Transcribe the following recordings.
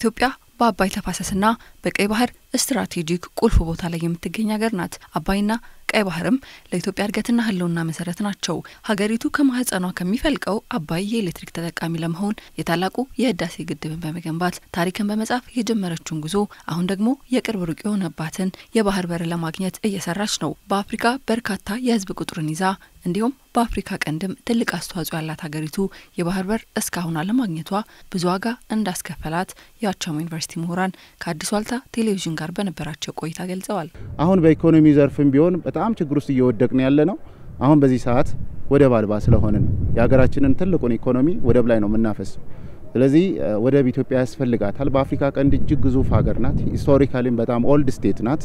ኢትዮጵያ በአባይ ተፋሰስና በቀይ ባህር ስትራቴጂክ ቁልፍ ቦታ ላይ የምትገኝ ሀገር ናት። አባይና ቀይ ባህርም ለኢትዮጵያ እድገትና ሕልውና መሰረት ናቸው። ሀገሪቱ ከማህፀኗ ከሚፈልቀው አባይ የኤሌክትሪክ ተጠቃሚ ለመሆን የታላቁ የህዳሴ ግድብን በመገንባት ታሪክን በመጻፍ የጀመረችውን ጉዞ አሁን ደግሞ የቅርብ ሩቅ የሆነባትን የባህር በር ለማግኘት እየሰራች ነው። በአፍሪካ በርካታ የህዝብ ቁጥርን ይዛ እንዲሁም በአፍሪካ ቀንድም ትልቅ አስተዋጽኦ ያላት ሀገሪቱ የባህር በር እስካሁን አለማግኘቷ ብዙ ዋጋ እንዳስከፈላት የዋቸሞ ዩኒቨርሲቲ ምሁራን ከአዲስ ዋልታ ቴሌቪዥን ጋር በነበራቸው ቆይታ ገልጸዋል። አሁን በኢኮኖሚ ዘርፍም ቢሆን በጣም ችግር ውስጥ እየወደቅን ያለ ነው። አሁን በዚህ ሰዓት ወደብ አልባ ስለሆንን የሀገራችንን ትልቁን ኢኮኖሚ ወደብ ላይ ነው የምናፈሰው። ስለዚህ ወደብ ኢትዮጵያ ያስፈልጋታል። በአፍሪካ ቀንድ እጅግ ግዙፍ ሀገር ናት። ሂስቶሪካሊም በጣም ኦልድ ስቴት ናት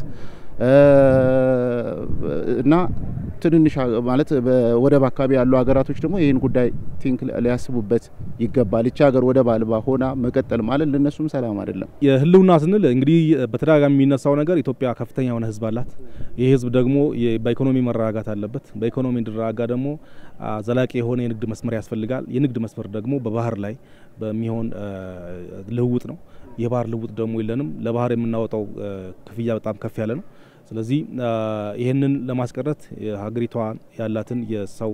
እና ትንንሽ ማለት ወደብ አካባቢ ያሉ ሀገራቶች ደግሞ ይህን ጉዳይ ቲንክ ሊያስቡበት ይገባል። ይቺ ሀገር ወደብ አልባ ሆና መቀጠል ማለት ለእነሱም ሰላም አይደለም። የህልውና ስንል እንግዲህ በተደጋጋሚ የሚነሳው ነገር ኢትዮጵያ ከፍተኛ የሆነ ህዝብ አላት። ይህ ህዝብ ደግሞ በኢኮኖሚ መረጋጋት አለበት። በኢኮኖሚ እንዲረጋጋ ደግሞ ዘላቂ የሆነ የንግድ መስመር ያስፈልጋል። የንግድ መስመር ደግሞ በባህር ላይ በሚሆን ልውውጥ ነው። የባህር ልውውጥ ደግሞ የለንም። ለባህር የምናወጣው ክፍያ በጣም ከፍ ያለ ነው። ስለዚህ ይህንን ለማስቀረት ሀገሪቷ ያላትን የሰው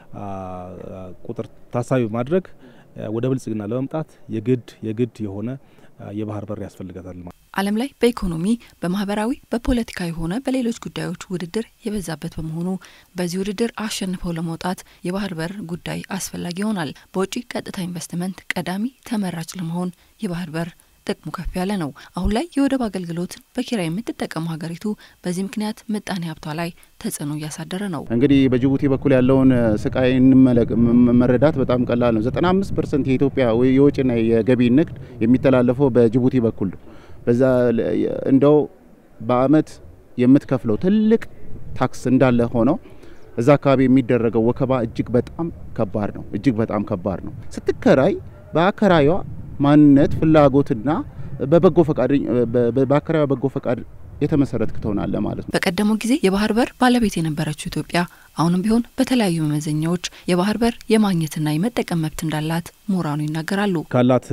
ቁጥር ታሳቢ በማድረግ ወደ ብልጽግና ለመምጣት የግድ የግድ የሆነ የባህር በር ያስፈልጋታል። ዓለም ላይ በኢኮኖሚ በማህበራዊ፣ በፖለቲካዊ ሆነ በሌሎች ጉዳዮች ውድድር የበዛበት በመሆኑ በዚህ ውድድር አሸንፈው ለመውጣት የባህር በር ጉዳይ አስፈላጊ ይሆናል። በውጪ ቀጥታ ኢንቨስትመንት ቀዳሚ ተመራጭ ለመሆን የባህር በር ጥቅሙ ከፍ ያለ ነው። አሁን ላይ የወደብ አገልግሎትን በኪራይ የምትጠቀመው ሀገሪቱ በዚህ ምክንያት ምጣኔ ሀብቷ ላይ ተጽዕኖ እያሳደረ ነው። እንግዲህ በጅቡቲ በኩል ያለውን ስቃይ መረዳት በጣም ቀላል ነው። 95 ፐርሰንት የኢትዮጵያ የውጭና የገቢ ንግድ የሚተላለፈው በጅቡቲ በኩል ነው። በዛ እንደው በአመት የምትከፍለው ትልቅ ታክስ እንዳለ ሆነው እዛ አካባቢ የሚደረገው ወከባ እጅግ በጣም ከባድ ነው። እጅግ በጣም ከባድ ነው። ስትከራይ በአከራዩዋ ማንነት ፍላጎትና በበጎ ፈቃድ በአከራዩ በጎ ፈቃድ የተመሰረትክ ትሆናለህ ማለት ነው። በቀደመው ጊዜ የባህር በር ባለቤት የነበረችው ኢትዮጵያ አሁንም ቢሆን በተለያዩ መመዘኛዎች የባህር በር የማግኘትና የመጠቀም መብት እንዳላት ምሁራኑ ይናገራሉ። ካላት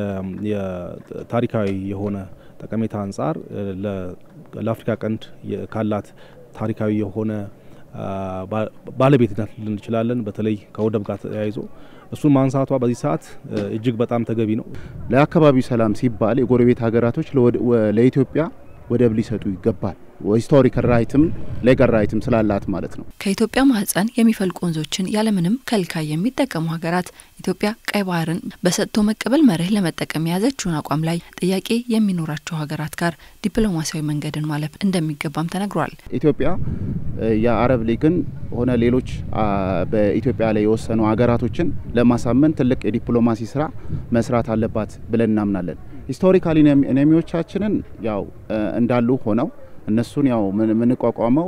የታሪካዊ የሆነ ጠቀሜታ አንጻር ለአፍሪካ ቀንድ ካላት ታሪካዊ የሆነ ባለቤትነት ልን እንችላለን። በተለይ ከወደብ ጋር ተያይዞ እሱን ማንሳቷ በዚህ ሰዓት እጅግ በጣም ተገቢ ነው። ለአካባቢው ሰላም ሲባል የጎረቤት ሀገራቶች ለኢትዮጵያ ወደብ ሊሰጡ ይገባል። ሂስቶሪካል ራይትም ሌጋል ራይትም ስላላት ማለት ነው። ከኢትዮጵያ ማህፀን የሚፈልቁ ወንዞችን ያለምንም ከልካይ የሚጠቀሙ ሀገራት ኢትዮጵያ ቀይ ባህርን በሰጥቶ መቀበል መርህ ለመጠቀም የያዘችውን አቋም ላይ ጥያቄ የሚኖራቸው ሀገራት ጋር ዲፕሎማሲያዊ መንገድን ማለፍ እንደሚገባም ተነግሯል። ኢትዮጵያ የአረብ ሊግን ሆነ ሌሎች በኢትዮጵያ ላይ የወሰኑ ሀገራቶችን ለማሳመን ትልቅ የዲፕሎማሲ ስራ መስራት አለባት ብለን እናምናለን። ሂስቶሪካሊ ኢነሚዎቻችንን ያው እንዳሉ ሆነው እነሱን ያው የምንቋቋመው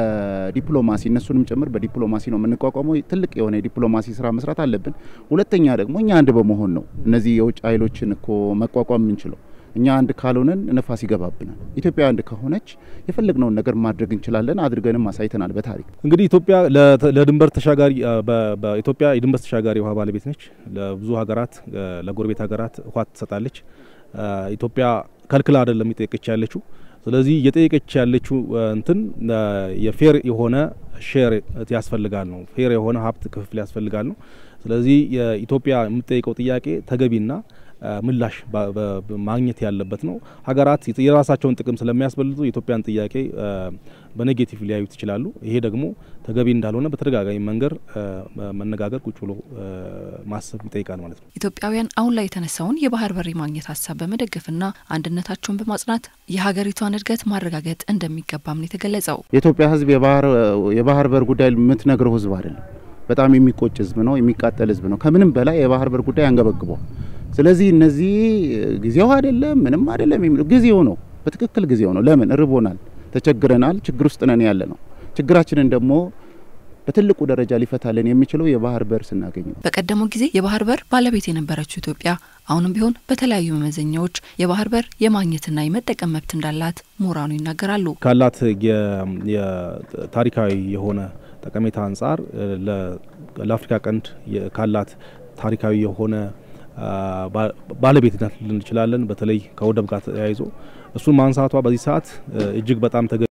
በዲፕሎማሲ እነሱንም ጭምር በዲፕሎማሲ ነው የምንቋቋመው። ትልቅ የሆነ የዲፕሎማሲ ስራ መስራት አለብን። ሁለተኛ ደግሞ እኛ አንድ በመሆን ነው እነዚህ የውጭ ኃይሎችን እኮ መቋቋም የምንችለው። እኛ አንድ ካልሆነን ነፋስ ይገባብናል። ኢትዮጵያ አንድ ከሆነች የፈለግነውን ነገር ማድረግ እንችላለን። አድርገንም አሳይተናል በታሪክ እንግዲህ ኢትዮጵያ ለድንበር ተሻጋሪ በኢትዮጵያ የድንበር ተሻጋሪ ውሃ ባለቤት ነች። ለብዙ ሀገራት ለጎረቤት ሀገራት ውሃ ትሰጣለች። ኢትዮጵያ ከልክላ አይደለም እየጠየቀች ያለችው። ስለዚህ እየጠየቀች ያለችው እንትን የፌር የሆነ ሼር ያስፈልጋል ነው። ፌር የሆነ ሀብት ክፍፍል ያስፈልጋል ነው። ስለዚህ የኢትዮጵያ የምትጠይቀው ጥያቄ ተገቢና ምላሽ ማግኘት ያለበት ነው። ሀገራት የራሳቸውን ጥቅም ስለሚያስበልጡ የኢትዮጵያን ጥያቄ በኔጌቲቭ ሊያዩት ይችላሉ። ይሄ ደግሞ ተገቢ እንዳልሆነ በተደጋጋሚ መንገድ መነጋገር፣ ቁጭ ብሎ ማሰብ ይጠይቃል ማለት ነው። ኢትዮጵያውያን አሁን ላይ የተነሳውን የባህር በር ማግኘት ሀሳብ በመደገፍና አንድነታቸውን በማጽናት የሀገሪቷን እድገት ማረጋገጥ እንደሚገባም ነው የተገለጸው። የኢትዮጵያ ሕዝብ የባህር በር ጉዳይ የምትነግረው ሕዝብ አይደለም። በጣም የሚቆጭ ሕዝብ ነው። የሚቃጠል ሕዝብ ነው። ከምንም በላይ የባህር በር ጉዳይ አንገበግበው። ስለዚህ እነዚህ ጊዜው አይደለም ምንም አይደለም የሚለው ጊዜው ነው። በትክክል ጊዜው ነው። ለምን እርቦናል፣ ተቸግረናል፣ ችግር ውስጥ ነን ያለ ነው። ችግራችንን ደግሞ በትልቁ ደረጃ ሊፈታልን የሚችለው የባህር በር ስናገኝ ነው። በቀደመው ጊዜ የባህር በር ባለቤት የነበረችው ኢትዮጵያ አሁንም ቢሆን በተለያዩ መመዘኛዎች የባህር በር የማግኘትና የመጠቀም መብት እንዳላት ምሁራኑ ይናገራሉ። ካላት የታሪካዊ የሆነ ጠቀሜታ አንጻር ለአፍሪካ ቀንድ ካላት ታሪካዊ የሆነ ባለቤትነት ልንችላለን። በተለይ ከወደብ ጋር ተያይዞ እሱን ማንሳቷ በዚህ ሰዓት እጅግ በጣም